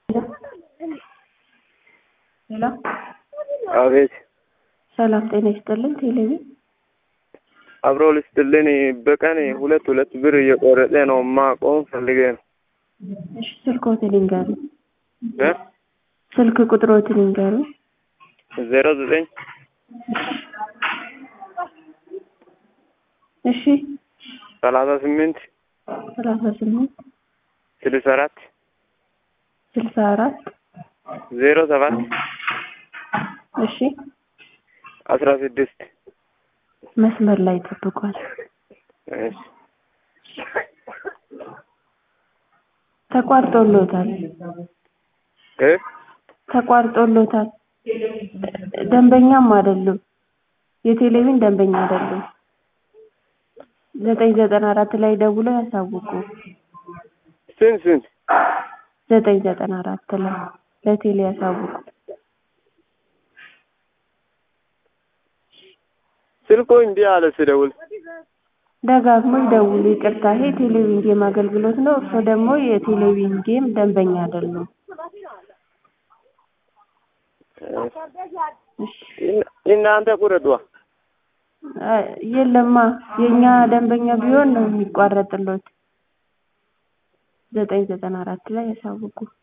ሄሎ አቤት ሰላም ጤና ይስጥልን። ቴሌቪ አብሮ ልስጥልን። በቀን ሁለት ሁለት ብር እየቆረጠ ነው። ማቆም ፈልጌ ነው። እሺ ስልክዎትን ይንገሩ። እ ስልክ ቁጥሮትን ይንገሩ። ዜሮ ዘጠኝ እሺ ሰላሳ ስምንት ሰላሳ ስምንት ስልሳ አራት ስልሳ አራት ዜሮ ሰባት እሺ አስራ ስድስት መስመር ላይ ጠብቋል። እሺ ተቋርጦሎታል እ ተቋርጦሎታል። ደንበኛም አይደሉም። የቴሌቪዥን ደንበኛ አይደሉም። ዘጠኝ ዘጠና አራት ላይ ደውለው ያሳውቁ። ስንት ስንት ዘጠኝ ዘጠና አራት ላይ ለቴሌ ያሳውቁ። ስልኮ እንዲህ አለ ስደውል ደጋግሞ ይደውሉ። ይቅርታ፣ ይሄ ቴሌቪዥን ጌም አገልግሎት ነው። እርስዎ ደግሞ የቴሌቪዥን ጌም ደንበኛ አይደሉም። እናንተ ቁረጧ። አይ፣ የለማ የእኛ ደንበኛ ቢሆን ነው የሚቋረጥሎት። ዘጠኝ ዘጠና አራት ላይ ያሳውቁ።